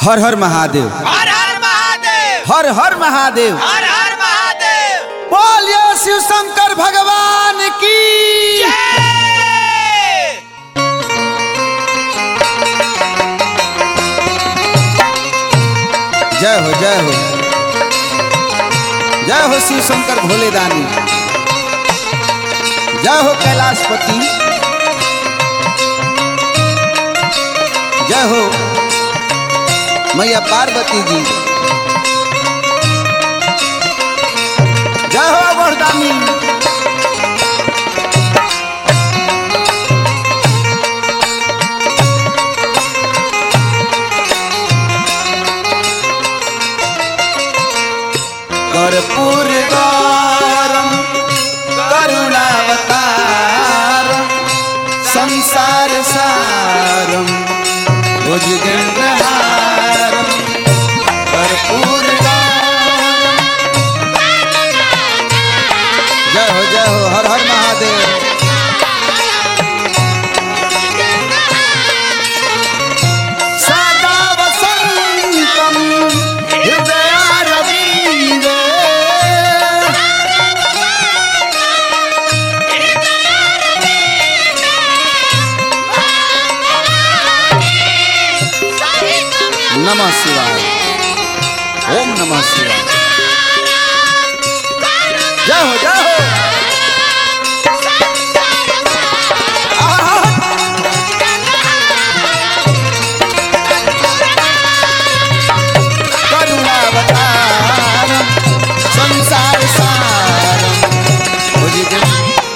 हर हर महादेव हर हर महादेव हर हर महादेव हर हर महादेव बोलिए शिव शंकर भगवान की जय! जय हो जय हो जय हो शिव शंकर भोले दानी जय हो कैलाशपति जय हो मैया पार्वती जी जय हो वरदानी कर्पूर गौरम करुणावतारम संसार सारम भुजगेन्द्रहारम कर्पूर गौरम जय हो जय हो हर हर महादेव सदा वसन्तं हृदयारविन्दे नमः शिवाय ओम नमः शिवाय जय हो जय हो आहा! करुणावतारम संसार सारम भुजगेन्द्र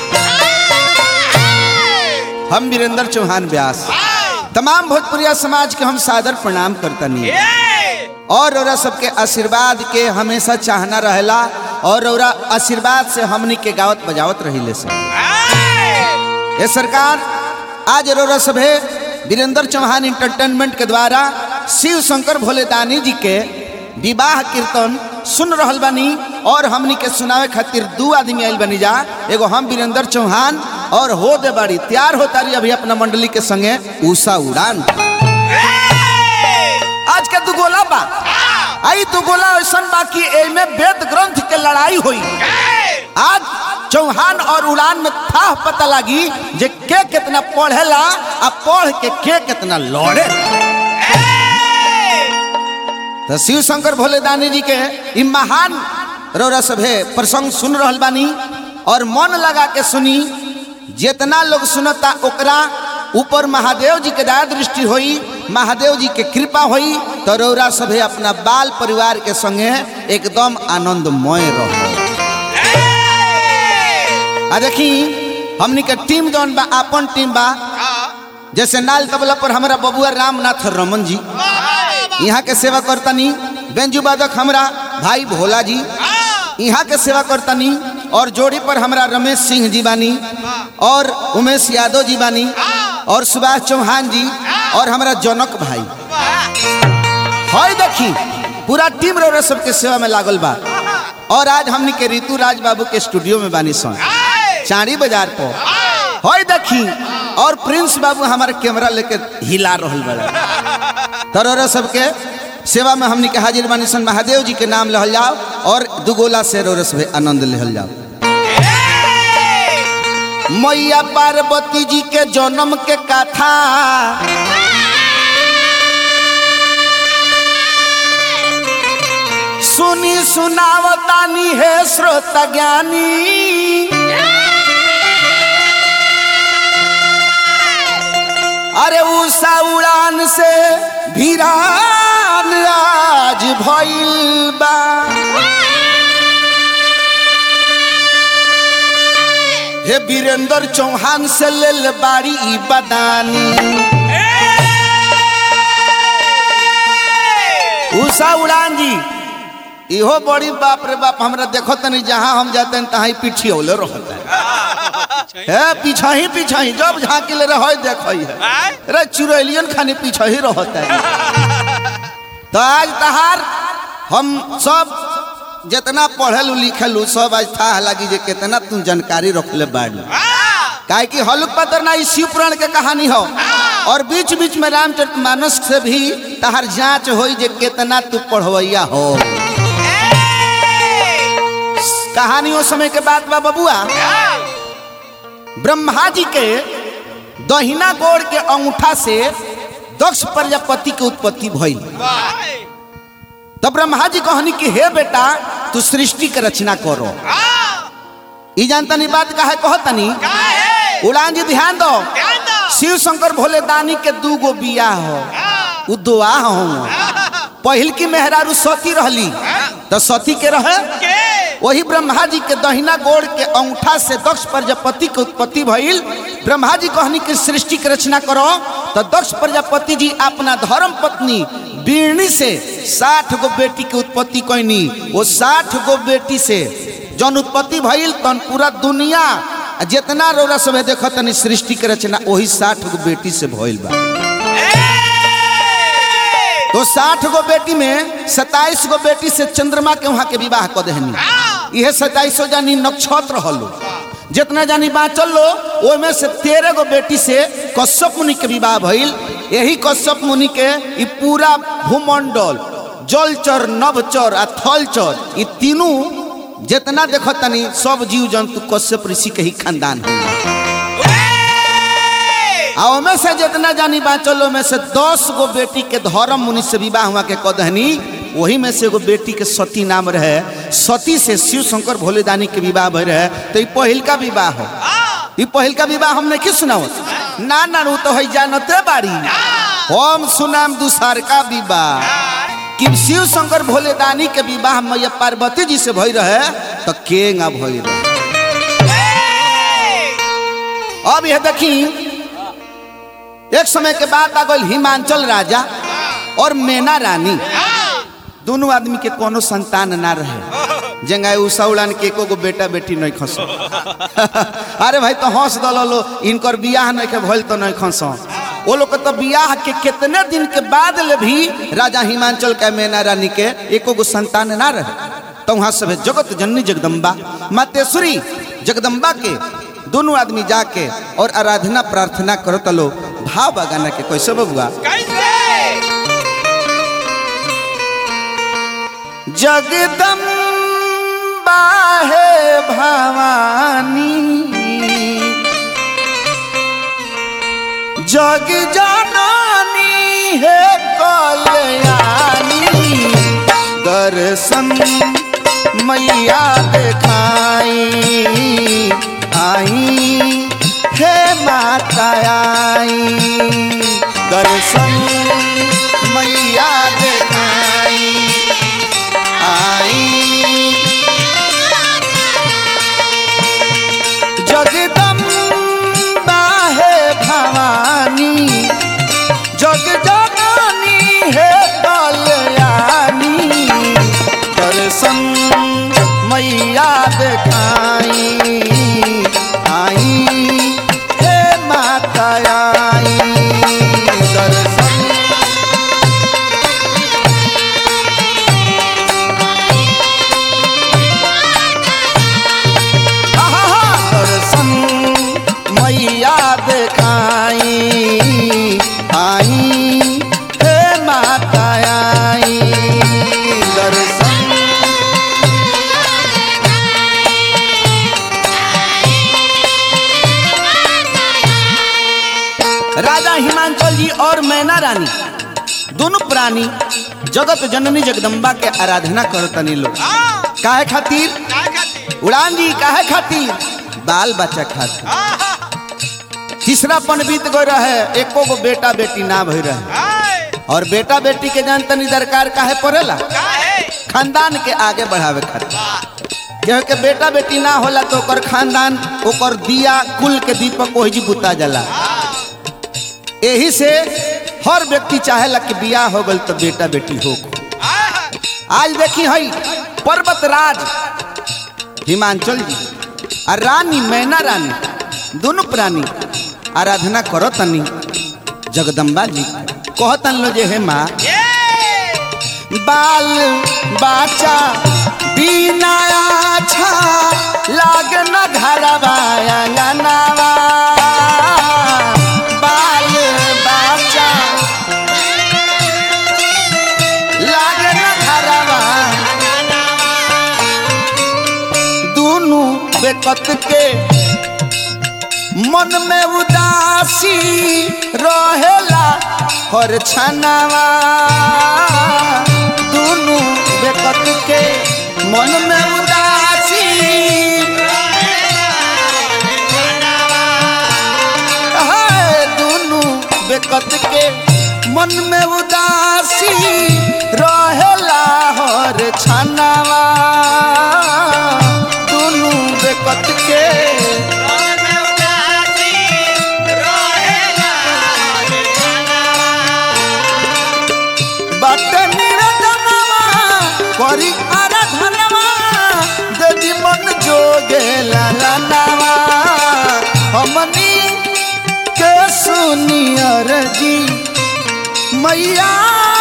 हम वीरेंद्र चौहान व्यास तमाम भोजपुरिया समाज के हम सादर प्रणाम करतनी ये! और ओरा सबके आशीर्वाद के हमेशा चाहना रहेला और ओरा आशीर्वाद से हमनी के गावत बजावत रहिले से आए! ये सरकार आज रोरा सभे वीरेंद्र चौहान इंटरटेनमेंट के द्वारा शिव शंकर भोले दानी जी के विवाह कीर्तन सुन रहल बानी और हमनी के सुनावे खातिर दू आदमी आइल बनी जा एगो हम वीरेंद्र चौहान और हो दे बाड़ी तैयार हो तारी अभी अपना मंडली के संगे उषा उड़ान आज के दू गोला बा आई दू गोला ऐसा बा कि एमे वेद ग्रंथ के लड़ाई हुई आज चौहान और उड़ान में था पता लगी जे के कितना पढ़ेला आ पढ़ के के कितना लड़े तो शिव शंकर भोले दानी जी के ई महान रौरा सभे प्रसंग सुन रहल बानी और मन लगा के सुनी जितना लोग सुनता ओकरा ऊपर महादेव जी के दया दृष्टि होई महादेव जी के कृपा होई तो रौरा सभे अपना बाल परिवार के संगे एकदम आनंदमय रहो आ देखी हमनी के टीम जौन बा अपन टीम बा जैसे नाल तबला पर हमारा बबुआ रामनाथ रमन जी यहाँ के सेवा करतनी बेंजू बादक हमरा भाई भोला जी यहाँ के सेवा करतनी और जोड़ी पर हमरा रमेश सिंह जी बानी और उमेश यादव जी बानी और सुभाष चौहान जी और हमरा जनक भाई हई देखी पूरा टीम रोरे सबके सेवा में लागल बा और आज हमनी के ऋतु राज बाबू के स्टूडियो में बानी सन चांदी बाजार पर हई देखी और प्रिंस बाबू हमारे कैमरा लेके हिला रहल बड़ा तरोरा सबके सेवा में हमनी के हाजिर बानी सन महादेव जी के नाम लहल जाओ और दुगोला से रोरस में आनंद लेहल जाओ मैया पार्वती जी के जन्म के कथा सुनी सुनावतानी है श्रोता ज्ञानी अरे उषा उड़ान से भिरान आज भइल बा हे वीरेंद्र चौहान से लेल बाड़ी ई बदानी उषा उड़ान जी इहो बड़ी बाप रे बाप हमरा देखो तनी जहाँ हम जाते हैं तहाँ पीछे होले रहता है हे पीछा ही पीछा ही जब झाँकी ले रहे देखो है अरे चुरैलियन खाने पीछे ही रहता है तो आज तहार हम सब जितना पढ़ल लिखल सब आज था लगी जे कितना तुम जानकारी रखले बाड़ी काहे कि हलुक पतर ना ई शिव पुराण के कहानी हो और बीच बीच में रामचरित मानस से भी तहर जांच होई जे कितना तू पढ़वैया हो कहानी उस समय के बात बा बबुआ ब्रह्मा जी के दहिना गोड़ के अंगूठा से दक्ष प्रजापति के उत्पत्ति भइल तब ब्रह्मा जी कहनी कि हे बेटा तू सृष्टि के रचना करो ई जानतनी बात का है कहतनी उड़ान जी ध्यान दो शिव शंकर भोले दानी के दू गो बिया हो उ दुआ हो पहिल की मेहरारू सती रहली तो सती के रहे वही ब्रह्मा जी के दहिना गोड़ के अंगूठा से दक्ष प्रजापति के उत्पत्ति भइल ब्रह्मा जी कहनी कि सृष्टि के रचना करो तो दक्ष प्रजापति जी अपना धर्म पत्नी बीरणी से साठ गो बेटी के उत्पत्ति कैनी वो साठ गो बेटी से जौन उत्पत्ति भइल तन पूरा दुनिया आ जितना रौरा सब देखत तनी सृष्टि के रचना वही साठ गो बेटी से भइल बा तो साठ गो बेटी में सताईस गो बेटी से चंद्रमा के वहां के विवाह कर देहनी यह सताईसो जानी नक्षत्र हलो जितना जानी बाँचल लो ओमे से तेरह गो बेटी से कश्यप मुनि के विवाह भइल यही कश्यप मुनि के ई पूरा भूमंडल जलचर नभचर आ थलचर ई तीनों जितना देखो तनी सब जीव जंतु कश्यप ऋषि के ही खानदान है आ ओमे से जितना जानी बाँचल ओमे से दस गो बेटी के धर्म मुनि से विवाह हुआ के कदहनी वही में से एगो बेटी के सती नाम रहे सती से शिव शंकर भोले दानी के विवाह भय रहे तो ई पहिल का विवाह हो ई पहिल का विवाह हमने की सुनाओ ना ना रू तो है जानते बाड़ी हम सुनाम दूसर का विवाह कि शिव शंकर भोले दानी के विवाह मैया पार्वती जी से भय रहे तो केंगा भय रहे अब यह देखी एक समय के बाद आ गई हिमांचल राजा और मैना रानी दोनों आदमी के कोनो संतान ना रहे जंगा उषा उड़ान के एको गो बेटा बेटी नहीं खस अरे भाई तो हंस दल लो इनकर बियाह नहीं के भइल तो नहीं खस वो लोग के तो बियाह के कितने दिन के बाद ले भी राजा हिमांचल के मैना रानी के एको गो संतान ना रहे तो वहां सब जगत जननी जगदम्बा मातेश्वरी जगदम्बा के दोनों आदमी जाके और आराधना प्रार्थना करत लो भाव बगाना के कैसे बबुआ जगदम्बा है भवानी जग जननी है कल्याणी दर्शन मैया दिखाई आई हे माता आई दर्शन मैया दिखाई आई जगदम्बा है भवानी जग जननी है कल्याणी दर्शन मैया दिखाई आई हे माता आई दर्शन आहा, दर्शन मैया दिखाई आई हे माता आई दर्शन राजा हिमांचल जी और मैना रानी दोनों प्राणी जगत जननी जगदम्बा के आराधना करतनी लोग काहे खातिर उड़ान जी काहे खातिर बाल बच्चा खातिर तीसरा पन बीत गए रहे एको गो बेटा बेटी ना भई रहे और बेटा बेटी के जान तनी दरकार काहे पड़ेला खानदान के आगे बढ़ावे खातिर क्यों के बेटा बेटी ना होला तो ओकर खानदान ओकर दिया कुल के दीपक वही जी बुता जाला यही से हर व्यक्ति चाहेला कि बियाह हो गल तो बेटा बेटी हो आज देखी हई पर्वत राज हिमांचल जी आ रानी मैना रानी दोनों प्राणी आराधना करो तनी जगदम्बा जी कहतन लो जे हे माँ बाल बाचा बिना अच्छा लागन घरवा अंगनावा बाल बा बेकत के मन में उदासी रहेला हर छनावा दुनु बेकत के मन में उदासी है दुनु बेकत के मन में उदासी रहेला हर छनावा दुनु बेकत के बाट निरतनवा करी आराधनवा देवी मन जोगे लालनवा हमनी के सुनियर जी मैया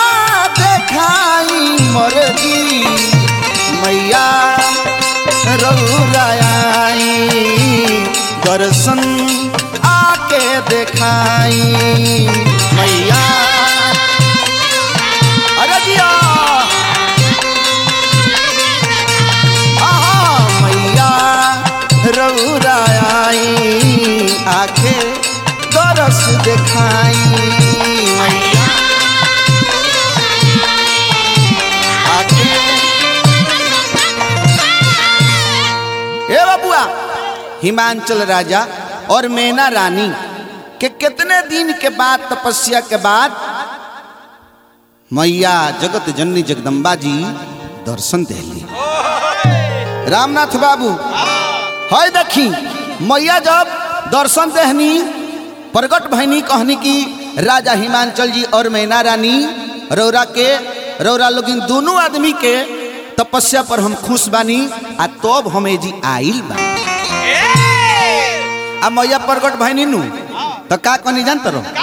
देखाई मरजी मैया रौराई दर्शन आके देखाई मैया अरे दिया आहा मैया रौराई आखे दरस देखाई मैया आखे ए बाबुआ हिमांचल राजा और मैना रानी के कितने दिन के बाद तपस्या के बाद मैया जगत जननी जगदम्बा जी दर्शन देली रामनाथ बाबू है देखी मैया जब दर्शन देहनी प्रगट भैनी कहनी की राजा हिमांचल जी और मैना रानी रौरा के रौरा लोगिन दोनों आदमी के तपस्या पर हम खुश बानी आ तब हमें जी आइल बा आ मैया प्रगट भैनी नु तो का कहनी जानते रहो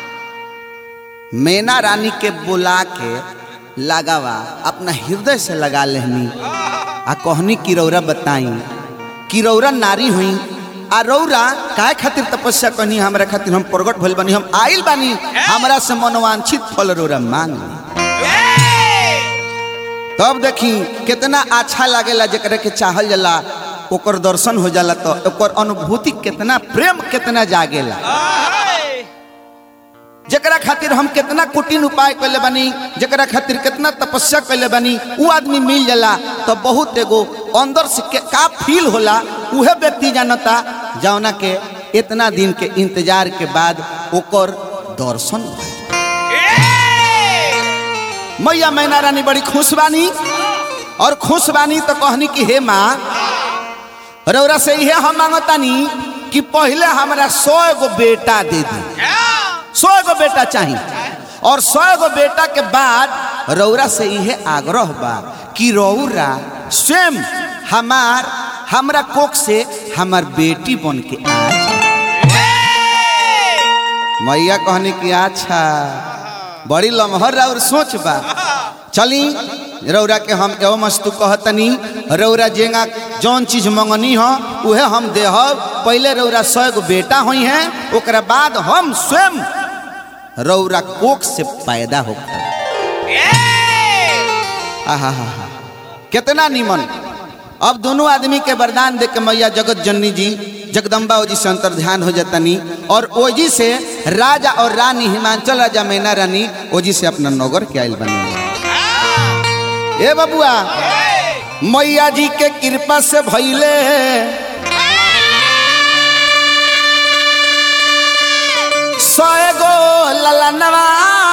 मैना रानी के बुला के लगावा अपना हृदय से लगा लेहनी आ कहनी कि रौरा बताई कि रौरा नारी हुई आ रौरा काहे खातिर तपस्या कहनी हमरा खातिर हम प्रगट भइल बानी हम आइल बानी हमरा से मनोवांछित फल रौरा मांग ली तब देखी कितना अच्छा लागेला जकरा के चाहल जाला ओकर दर्शन हो जाला तो ओकर अनुभूति कितना प्रेम कितना जागेला जकरा खातिर हम कितना कुटिन उपाय कैले बानी जकरा खातिर कितना तपस्या कैले बानी उ आदमी मिल जाला तो बहुत एगो अंदर से के, का फील होला उहे व्यक्ति जानता जौना के इतना दिन के इंतजार के बाद ओकर दर्शन भइल मैया मैना रानी बड़ी खुश बानी और खुश बानी तो कहनी कि हे माँ रौरा से इहे हम मांगतानी कि पहले हमरा सौ गो बेटा दे दी सौ गो बेटा चाहिए और सौ गो बेटा के बाद रौरा से इहे आग्रह बा कि रौरा स्वयं हमार हमरा कोख से हमार बेटी बन के आ जाए। मैया कहने की अच्छा बड़ी लमहर और सोच बा चली रौरा के हम एवं मस्तु कहतनी रौरा जेंगा जौन चीज मंगनी हो उहे हम देहब पहले रौरा सौ गो बेटा हुई हैं ओकरा बाद हम स्वयं रौरा कोख से पैदा हो आहा हा हा कितना निमन अब दोनों आदमी के वरदान दे के मैया जगत जननी जी जगदम्बा ओजी से अंतर ध्यान हो जातनी और ओजी से राजा और रानी हिमांचल राजा मैना रानी ओजी से अपना नौकर के आयल बने ए बबुआ मैया जी के कृपा से भैले सौ गो ललनवा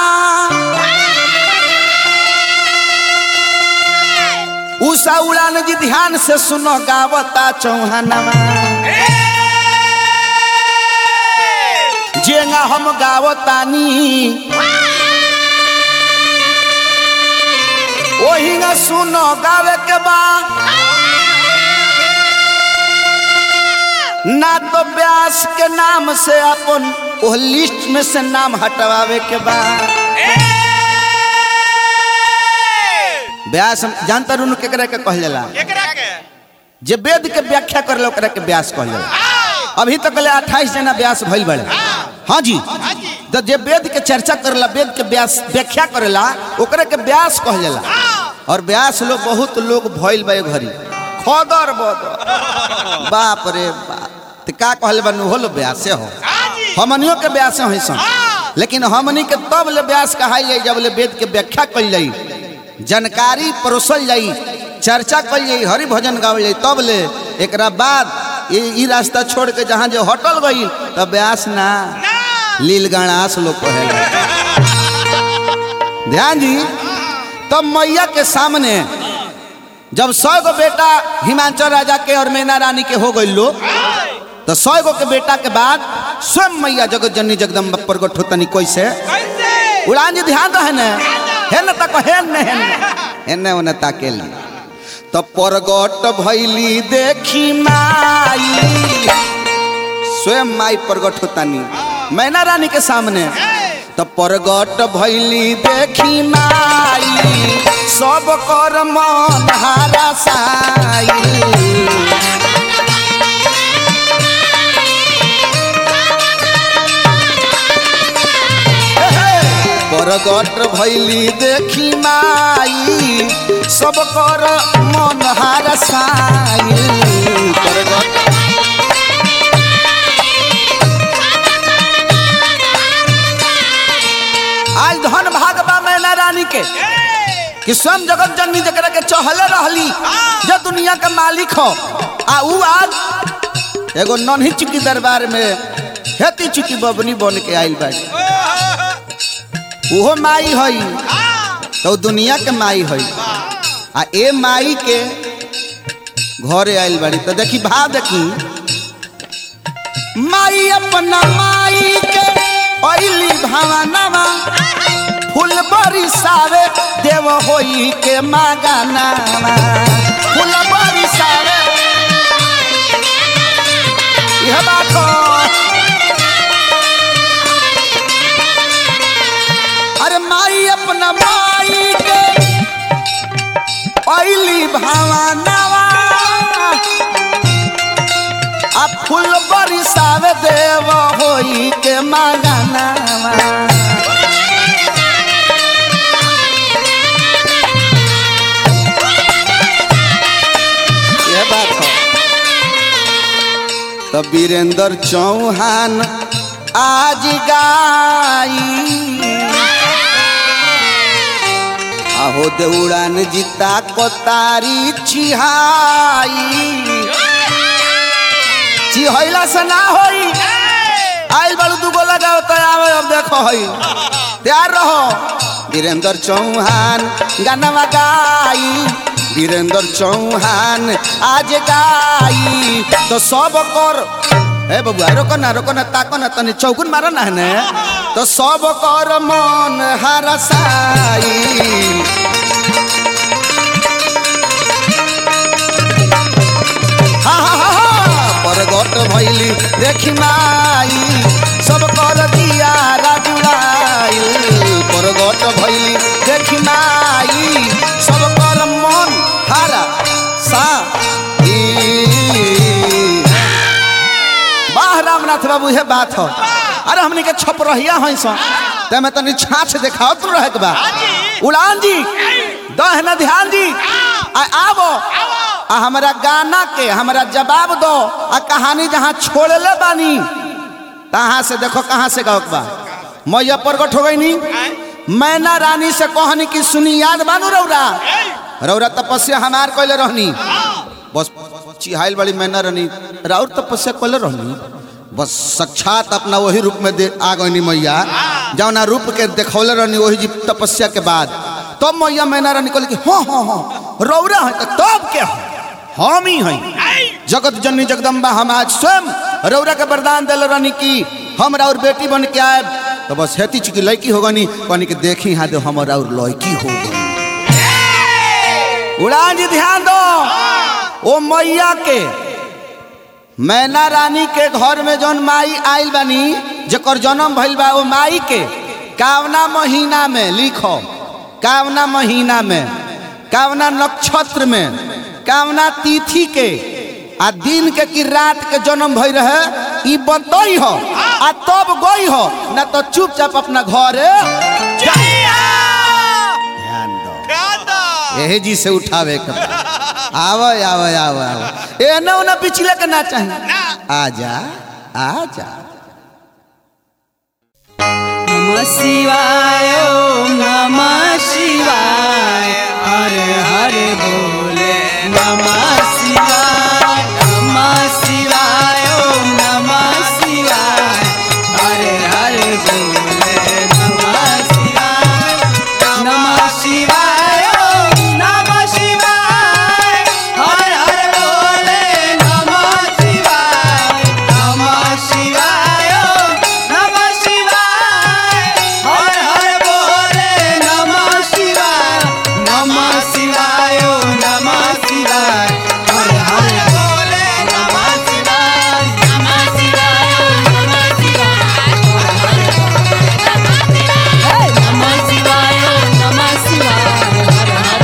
उषा उड़ान जी ध्यान से सुनो गावता चौहानवा जेंगा हम गावतानी वही ना सुनो गावे के बा ना तो व्यास के नाम से अपन वो लिस्ट में से नाम हटवावे के बा व्यास हम- जानता रहू केकरा के कहल जाला जे वेद के व्याख्या करला ओकरा के व्यास कहल जाला अभी तक ले 28 जना व्यास भइल बड़े हाँ जी तो जे वेद के चर्चा करला वेद के व्यास व्याख्या करेला ओकरा के व्यास कहल जाला और व्यास लोग बहुत लोग भइल बा ए घरी फदर बदर बाप रे बाप तो का कहले बनू होलो ब्यासे हो हाजी हमनियों के ब्यासे हो सन लेकिन हमनी के तब ले ब्यास कहाई जाई जब ले वेद के व्याख्या कल जाई जानकारी परोसल जाई चर्चा कल जाई हरि भजन गावल जाई तब ले एकरा बाद ई ई रास्ता छोड़ के जहाँ जो हटल गई तब ब्यास ना लील गणास लोग कहेला ध्यान जी तब मैया के सामने जब सौ गो बेटा हिमाचल राजा के और मैना रानी के हो गई लो तो सौ गो के बेटा के बाद स्वयं मैया जगत जननी जगदम्बा प्रगट होतनी कैसे कैसे उड़ान जी ध्यान रहे न हे न तक हे न हे न हे न ओने ताकेली तो प्रगट भैली देखी माई स्वयं माई प्रगट होतानी मैना रानी के सामने तो प्रगट भैली देखी माई सब कर मन हारा साई परगट भैली देखी माई सब कर मन हार साई परगट आज धन भागवा मैना रानी के कि स्वयं जगत जननी जकरा के चहले रहली जे दुनिया के मालिक हो आ ऊ आज एगो नन्ही चुकी दरबार में हेती चुकी बबनी बन के आइल बाड़ी उहो माई हई तो दुनिया के माई हई आ ए माई के घरे आइल बाड़ी तो देखी भाव देखी माई अपना माई के अइली भावनावा फूल बरिसावे देव होई के मागानावा फूल बरिसावे यह बात हो। अरे माई अपना माई के अइली भावनावा आ फूल बरिसावे देव होई के मागानावा ये बात हो तो वीरेंद्र चौहान आज गाई आहो देउड़ान जीता कोतारी चिहाई चिहैला से ना होई आइल बालू दुगो लगाओ तो आवे अब देखो हई तैयार रहो वीरेंद्र चौहान गाना गाई वीरेंद्र चौहान आज गाई तो सब कर ए बबुआ रोको ना रोको ना ताको ना तनी चौकुन मारो ना ने तो सब कर मन हरसाई हाँ हाँ हाँ हाँ परगट भैली देखी माई सब कर दिया राजुड़ाई परगट भैली देखी माई सब कर मन हारा सा वाह रामनाथ बाबू ये बात हो अरे हमने के छप रहिया हई सो ते में तनी छाछ देखाओ तू रहे के बा उड़ान जी दह न ध्यान जी आ आवो आ हमरा गाना के हमरा जवाब दो आ कहानी जहाँ छोड़ले बानी तहाँ से देखो कहाँ से गाओ बा मैया प्रगट हो गई नी मैना रानी से कहनी कि सुनी याद बानू रौरा रौरा तपस्या हमार कैले रहनी बस चिहाइल बड़ी मैना रानी राउर तपस्या कैले रहनी बस साक्षात अपना वही रूप में दे आ गई मैया जौना रूप के देखौले रहनी वही जी तपस्या के बाद तब मैया मैना रानी कहली कि हाँ हाँ हाँ रौरा है तो तब के हो हम ही हैं जगत जननी जगदम्बा हम आज स्वयं रौरा के वरदान दिल रहनी कि हम और बेटी बन के आए तो बस हेती चुकी लड़की हो गनी कहनी कि देखी हाँ दो हमारा और लड़की हो गई उड़ान जी ध्यान दो ओ मैया के मैना रानी के घर में जौन माई आइल बानी जकर जन्म भइल बा ओ माई के कावना महीना में लिखो कावना महीना में कावना नक्षत्र में कावना तिथि के आ दिन के की रात के जन्म भई रहे ई बतई हो आ तब गई हो ना तो चुपचाप अपना घरे ध्यान दो ध्यान दो यही जी से उठावे के बा। आवा आवा आवा आवा ए ना ना पिछले के ना चाही ना आजा आजा नमः शिवाय ओम नमः शिवाय हरे हरे बोले नमः शिवाय नमः शिवाय ओम नमः शिवाय हरे हरे बोले नमः शिवाय नमः शिवाय ओम नमः शिवाय हरे हरे बोले नमः शिवाय नमः शिवाय ओम नमः शिवाय हर हर बोले नमः शिवाय नमः शिवाय ओम नमः शिवाय हर हर बोले नमः शिवाय नमः शिवाय ओम नमः शिवाय हे नमः शिवाय ओम नमः शिवाय हर हर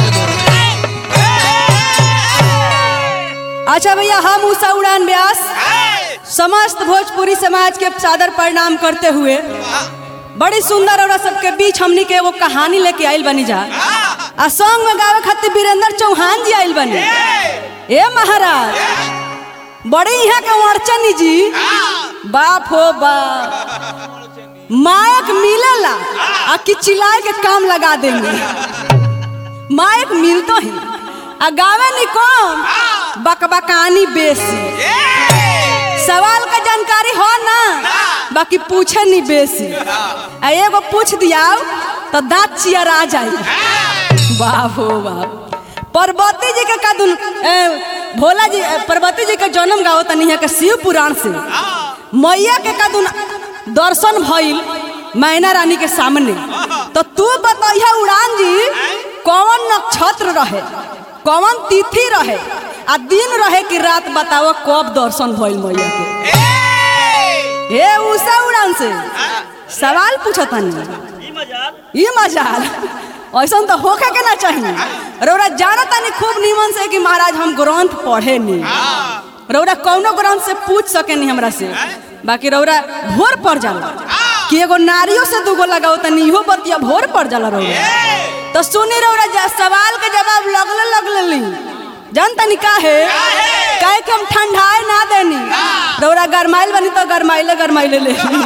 अच्छा भैया हम उषा उड़ान व्यास समस्त भोजपुरी समाज के सादर प्रणाम करते हुए बड़ी सुंदर और सबके बीच हमनी के वो कहानी लेके आइल बनी जा आ सॉन्ग में गावे खातिर वीरेंद्र चौहान जी आइल बनी ए महाराज बड़े यहाँ के अड़चनी जी बाप हो बाप मायक मिलेला आ कि चिल्लाए के काम लगा देंगे मायक मिलतो ही आ गावे नहीं कम बकबकानी बेसी सवाल का जानकारी हो ना बाकी पूछे नहीं बेसी आ एगो पूछ दियाओ तो दांत चियरा जाई बाप हो बाप पार्वती जी के कदुन ए, भोला जी ए, पार्वती जी के जन्म गाओ तनी है के शिव पुराण से मैया के कदुन दर्शन भइल मैना रानी के सामने तो तू बताइए उड़ान जी कौन नक्षत्र रहे कौन तिथि रहे आ दिन रहे कि रात बताओ कब दर्शन भइल मैया के ए उषा उड़ान से सवाल पूछतनी ई मजाल ऐसा तो होखे के ना चाहिए रौरा जाना तानी खूब निमन से कि महाराज हम ग्रंथ पढ़े नहीं रौरा कौनो ग्रंथ से पूछ सके नहीं हमरा से बाकी रौरा भोर पड़ जाला कि एगो नारियों से दूगो लगाओ तनी इहो बतिया भोर पड़ जाला रौरा तो सुनी रौरा जा सवाल के जवाब लगले लगले ली जान तनी का है काहे कि हम ठंडाए ना देनी रौरा गरमाइल बनी तो गरमाइले गरमाइले ले ली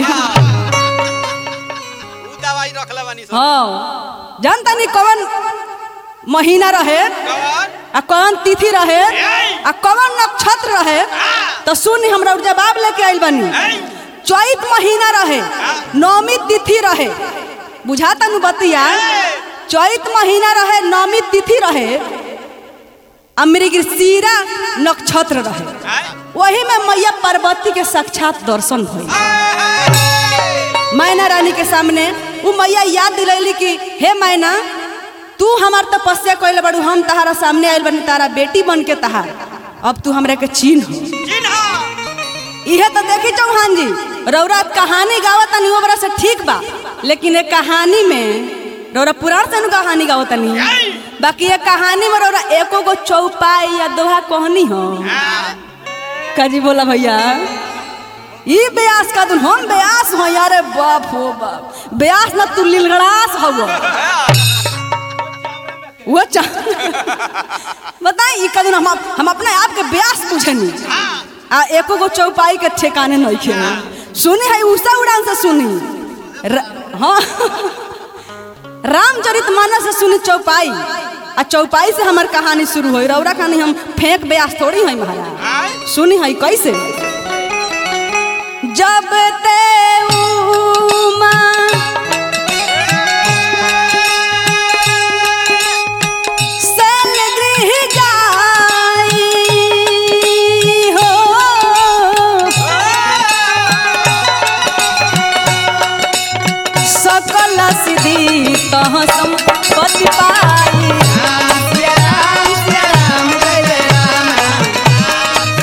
दवाई रखले बानी सब हाँ जान तनी कौन महीना रहे कौन आ कौन तिथि रहे आ कौन नक्षत्र रहे तो सुन हमरा उ जवाब लेके आइल बनी चैत महीना रहे नौमी तिथि रहे बुझाता नु बतिया चैत महीना रहे नौमी तिथि रहे आ मृगशीरा नक्षत्र रहे वही में मैया पार्वती के साक्षात दर्शन भइल मैना रानी के सामने वो मैया याद दिलैली कि हे मैना तू हमार तपस्या कैले बड़ू हम तहारा सामने आयल बनी तारा बेटी बन के तहार अब तू हमरा के चीन हो इहे तो देखी चौहान जी रौरा कहानी गावत तनी ओकरा से ठीक बा लेकिन ये कहानी में रौरा पुराण से नु कहानी गावत तनी बाकी ये कहानी में रौरा एको गो चौपाई या दोहा कहनी हो काजी बोला भैया ई ब्यास का तुम हम ब्यास हो यारे बाप हो बाप ब्यास ना तू लीलगड़ास हो वो चा बताई ई कदन हम हम अपने आप के ब्यास पूछनी आ एको गो चौपाई के ठिकाने नहीं खे सुनी है उषा उड़ान से सुनी र, हाँ रामचरित मानस से सुनी चौपाई आ चौपाई से हमार कहानी शुरू हुई रौरा कहानी हम फेंक ब्यास थोड़ी है महाराज सुनी है कैसे जब ते उमा सल गृह जाई हो सकल सिद्धि तह संपत्ति पाई सिया राम सिया राम जय जय राम राम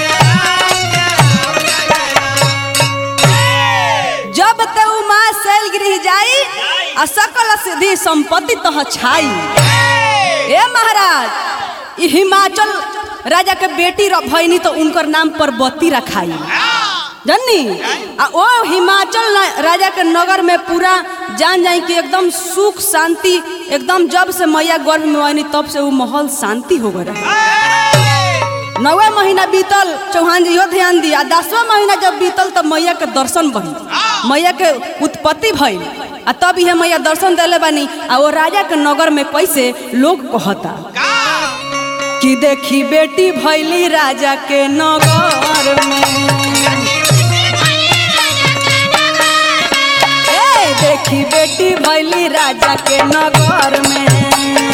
जब ते उमा शैल गृह जाई आ सकल सिद्धि संपत्ति तह छाई ए महाराज ई हिमाचल राजा के बेटी र- भइनी तो उनकर नाम पर बत्ती रखाई जन्नी आ ओ हिमाचल न- राजा के नगर में पूरा जान जाई कि एकदम सुख शांति एकदम जब से मैया गर्भ में आईनी तब से वो माहौल शांति हो गए रहे नौवा महीना बीतल चौहान जी यो ध्यान दिया दसवा महीना जब बीतल तब मैया के दर्शन भइल मैया के उत्पत्ति भइल आ तब यह मैया दर्शन दिले बानी आ वो राजा के नगर में कैसे लोग कहता कि देखी बेटी भैली राजा के नगर में ए देखी बेटी भैली राजा के नगर में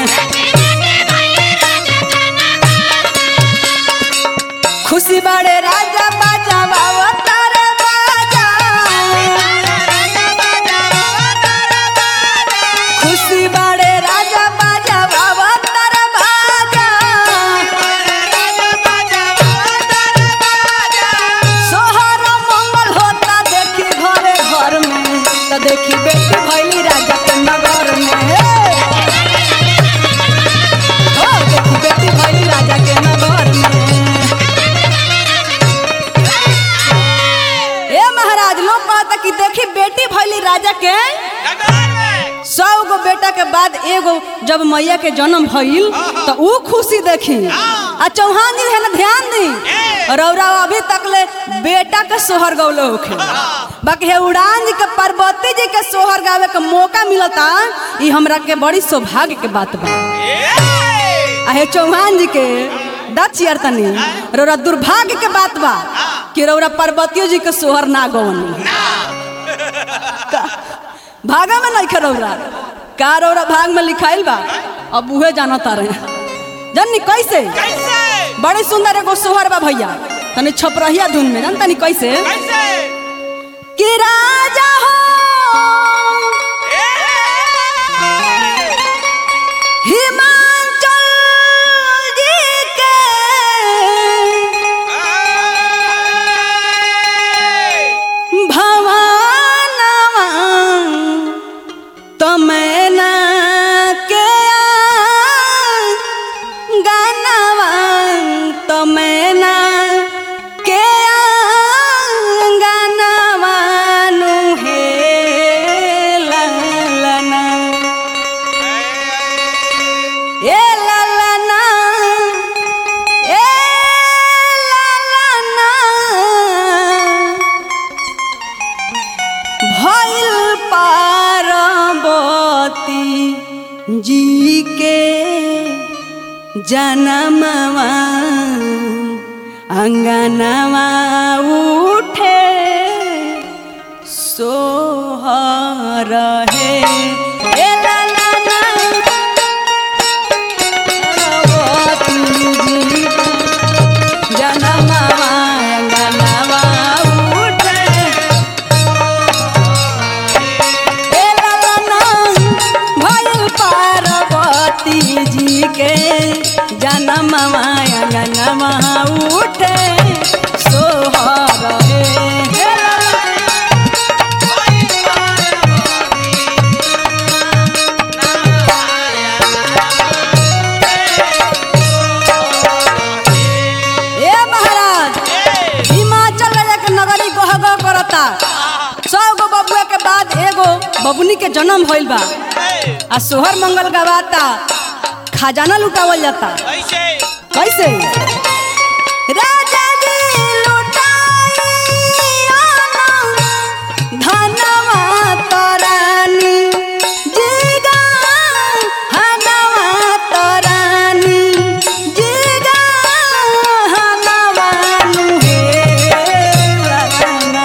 खुशी बड़े राजा बाजा बाबा तारे बाजा खुशी बड़े राजा बाजा बाबा तारे बाजा सोहर मंगल होता देखी घरे घर में तो देखी बेटी भैली राजा के नगर में ओ देखी बेटी भैली राजा के नगर में ए महाराज लोग कहता कि देखी बेटी भैली राजा के सौ गो बेटा के बाद एगो जब मैया के जन्म भइल तो ऊ खुशी देखी आ चौहान जी है ना ध्यान दी रौरा अभी तक ले बेटा के सोहर गौले होखे बाकी है उड़ान जी के पार्वती जी के सोहर गावे के मौका मिलता ई हमरा के बड़ी सौभाग्य के बात बा आ हे चौहान जी के दच यार तनी रौरा दुर्भाग्य के बात बा कि रौरा पार्वतियो जी के सोहर ना गवनी भागा में नहीं रौरा का रौरा भाग में लिखाइल बा अब उहे जाना तारे जानी कैसे बड़ी सुंदर एगो सोहर बा भैया तनी छपरहिया धुन में जान तनी कैसे कि राजा हो हिमाचल जी के भवानवा तमैना के गानवा तमैना के गानवा नु हे ललना ए ललना ए ललना भइल पार्वती जी के जनमवा अंगनवा उठे सोहर हे ए ला ला ला, पार्वती जी के जनमवा अंगनवा उठे ए ललना भइल पार्वती जी के जनम माया जनम उठे सोहर हे हे ए महाराज हिमाचल राजा के नगरी गह गह करता सौ गो बबुआ के बाद एगो बबुनी के जन्म भइल बा आ सोहर मंगल गवाता खजाना लुटावल जाता कैसे राजा जी लुटाई आना धनवा तरानी जीगा हनवा तरानी जीगा हनवा नु हे रतना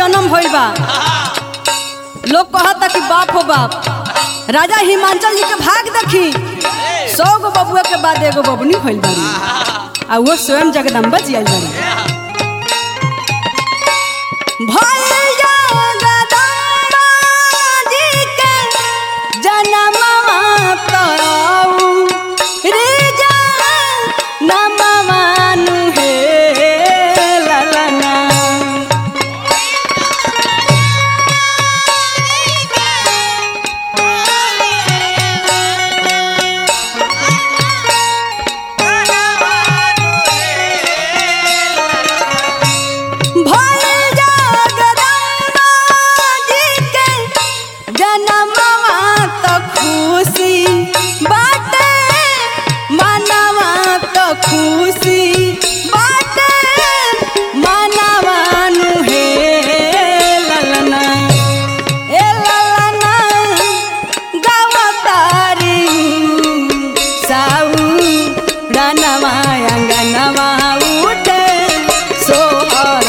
जन्म भइल बा लोग कहता कि बाप हो बाप राजा हिमांचल जी के भाग देखी सौ गो बबुआ के बाद एगो बबुनी भइल बाड़ी आ वो स्वयं जगदम्बा जी आइल बाड़ी भइल जगदम्बा जी के जनमवा तोराऊ रे जनमवानु हे ललना भइल जगदम्बा जी के जनमवा त खुशी बाटे मनवा त खुशी बाटे मनवानु हे ललना ए ललना गावतारी साऊ रनवा अंगनवा उठे सोहर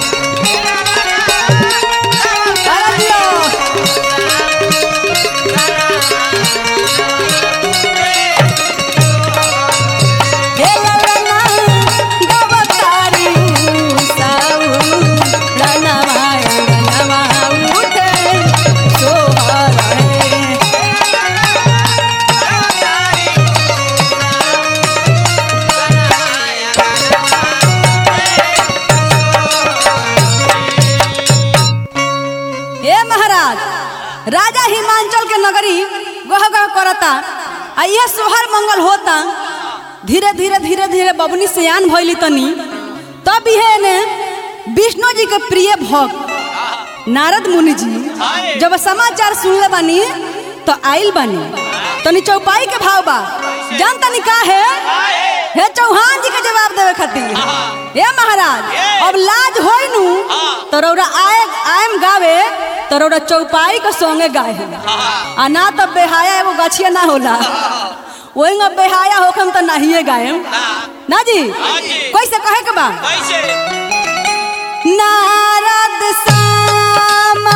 अरबिया हे ललना गावतारी साऊ रनवा अंगनवा उठे सोहर हे हे महाराज राजा हिमांचल के नगरी गह गह करता आ यह सोहर मंगल होता धीरे धीरे धीरे धीरे बबनी सियान भइली तनी तब इहे ने विष्णु जी के प्रिय भक्त नारद मुनि जी जब समाचार सुनले बानी तो आइल बानी तनी चौपाई के भाव बा जान तनी का है हे चौहान जी के जवाब देवे खातिर हे महाराज अब लाज होई नु तो रौरा आए आएम गावे तो रौरा चौपाई के संगे गाए है आ ना तो बेहाया एगो गछिया ना होला वही में बेहाया होखम तो नाहिए गायम ना जी कैसे कहे के बा नारद सामा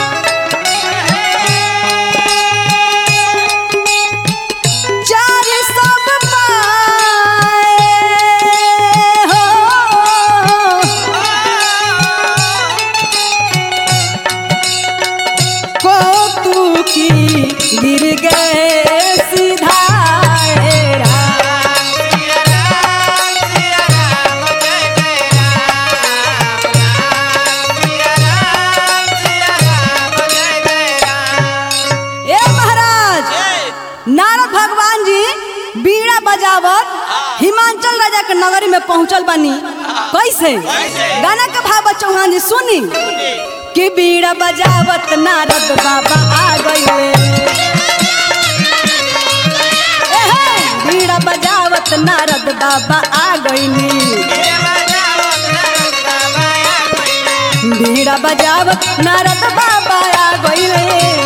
चार सब पाए हो कौतुकी गिर गए सिधारा ए महाराज नारद भगवान जी बीड़ा बजावत हिमाचल राजा के नगरी में पहुंचल बानी कैसे गाना के भाव चौहान जी सुनी कि बीड़ा बजावत नारद बाबा आ गइले ए हे, बीड़ा बजावत नारद बाबा आ गइली बीड़ा बजावत नारद बाबा आ गइले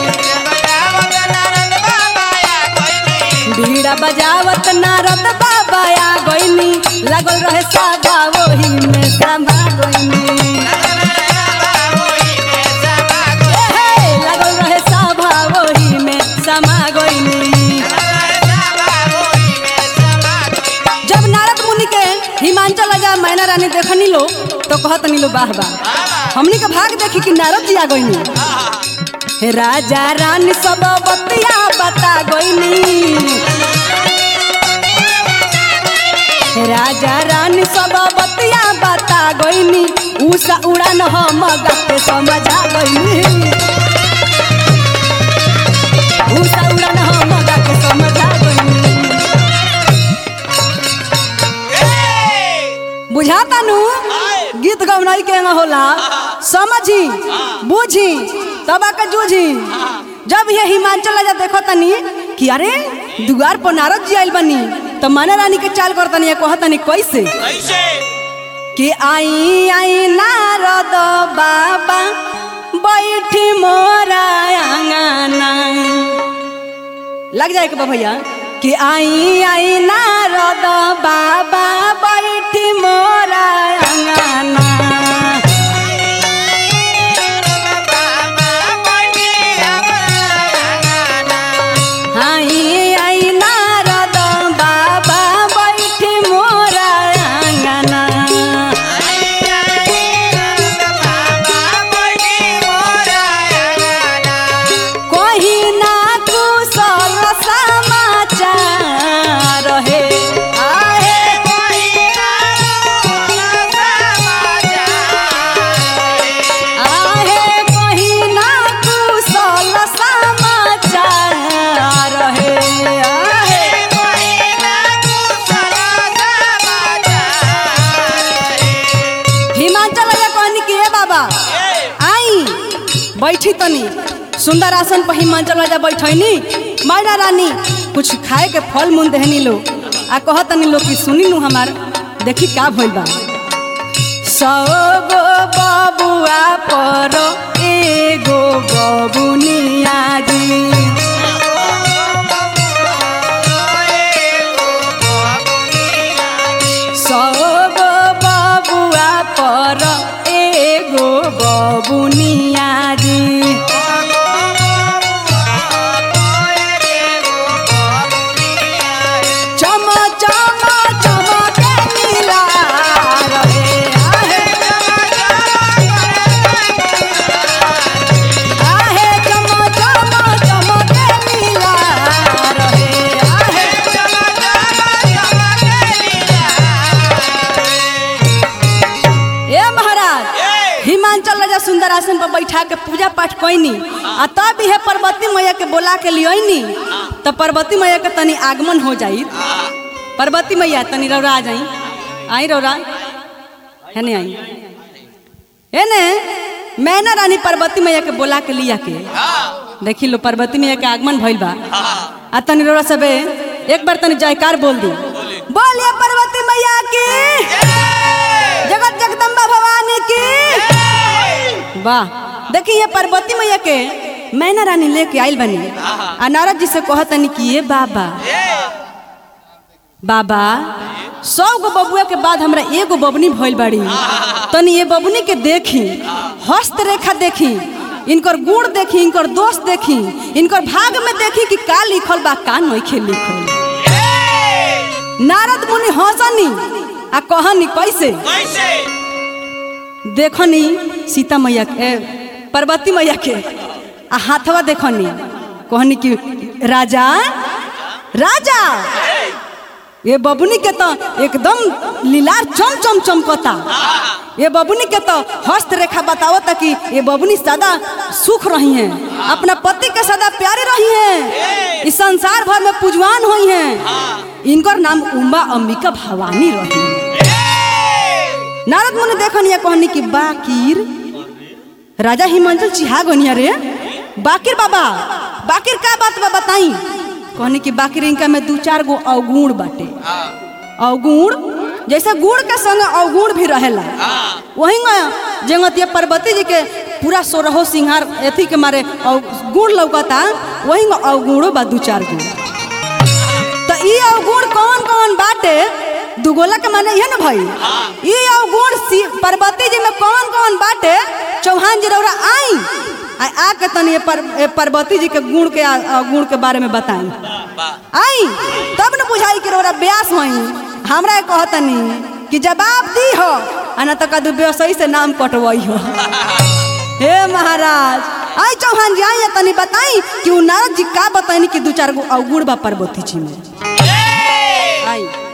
बीड़ा बजावत नारद बाबा आ गइनी लगल रहे साबा वही में समा गइनी ए हे, लगल रहे साबा वही में समा गइनी जब नारद मुनि के हिमांचल राजा मैना रानी देखनी लो तो कहत लो वाह वाह हमनी के भाग देखी कि नारद जी आ गइनी हे राजा रानी सब बतिया बता गइनी हे राजा रानी सब बतिया बता गइनी उषा उड़ान हम गते समझा गइनी उषा उड़ान हम गते समझा गइनी बुझाता नु गीत गवनाई के ना होला समझी बूझी तब आके जूझी जब ये हिमाचल राजा देखो तनी कि अरे दुआर पर नारद जी आइल बनी तो मने रानी के चाल कर तनी कह तनी कैसे कि आई आई नारद बाबा बैठी मोरा आंगना लग जाए के बा भैया कि आई आई नारद बाबा बैठी मोरा अंगना बाबा आई बैठी तनी सुंदर आसन पर हिमाचल राजा बैठैनी मायरा रानी कुछ खाए के फल मूल देहनी लो आ कह तनी लो कि सुनी नु हमार देखी का भइल बा सौ गो बबुआ पर एगो बबुनिया दी सौ गो बबुआ पर एगो बबुनिया दी चम चम चमके नीला रहे आहे आहे चम चम चमके नीला रहे आहे ए महाराज हिमाचल राजा सुंदर आसन पर बैठा के पूजा पाठ कैनी आ तब इहे पार्वती मैया के बोला के लियनी तो पार्वती मैया के तनी आगमन हो जाई पार्वती मैया तनी रौरा आ जाई आई रौरा है नहीं आई है ने मैना रानी पार्वती मैया के बोला के लिया के देखी लो पार्वती मैया के आगमन भइल बा आ तनी रौरा सबे एक बार तनी जयकार बोल दी बोलिए पार्वती मैया की जगत जगदम्बा भवानी की वाह देखी ये पार्वती मैया के मैना रानी लेके आइल बनी आ नारद जी से कहतनी कि ये बाबा बाबा सौ गो बबुआ के बाद हमरा एगो बबनी भइल बाड़ी तनी ये बबनी के देखी हस्त रेखा देखी इनकर गुण देखी इनकर दोष देखी इनकर भाग में देखी कि का लिखल बा का नइखे लिखल नारद मुनि हंसनी आ कहनी कैसे देखनी सीता मैया के ए, पार्वती मैया के आ हाथवा देखनी कहनी कि राजा राजा ये बबुनी के तो एकदम लीलार चम चम चमकता ये बबुनी के तो हस्त रेखा बताओ कि ये बबुनी सदा सुख रही हैं अपना पति के सदा प्यारे रही हैं इस संसार भर में पूजवान हुई हैं इनकर नाम उमा अंबिका भवानी रही नारद मुनि देखनिया कहनी कि बाकिर राजा हिमांचल चिहा गनिया रे बाकिर बाबा बाकिर का बात बा बताई कहनी कि बाकिर इनका में दू चार गो अवगुण बाटे अवगुण जैसे गुण के संग अवगुण भी रहेला वही जेंगतिया पार्वती जी के पूरा सोरहो सिंहार एथी के मारे अव- गुण लौकता वही अवगुणो बा दू चार गुण तो ई अवगुण कौन कौन बाटे दुगोला के माने ये ना भाई ई अवगुण सी- पार्वती जी में कौन कौन बाटे चौहान जी रौरा आई आ आके तनी ये पर, ए पार्वती जी के गुण के आ- आ गुण के बारे में बताई आई तब न बुझाई कि रौरा ब्यास होई हमरा के कहतनी कि जवाब दी हो आ ना तो कदू बेसई से नाम कटवई हो हे महाराज आई चौहान जी आई तनी बताई कि उ नारद जी का बताई कि दू चार गो अवगुण बा पार्वती जी में आई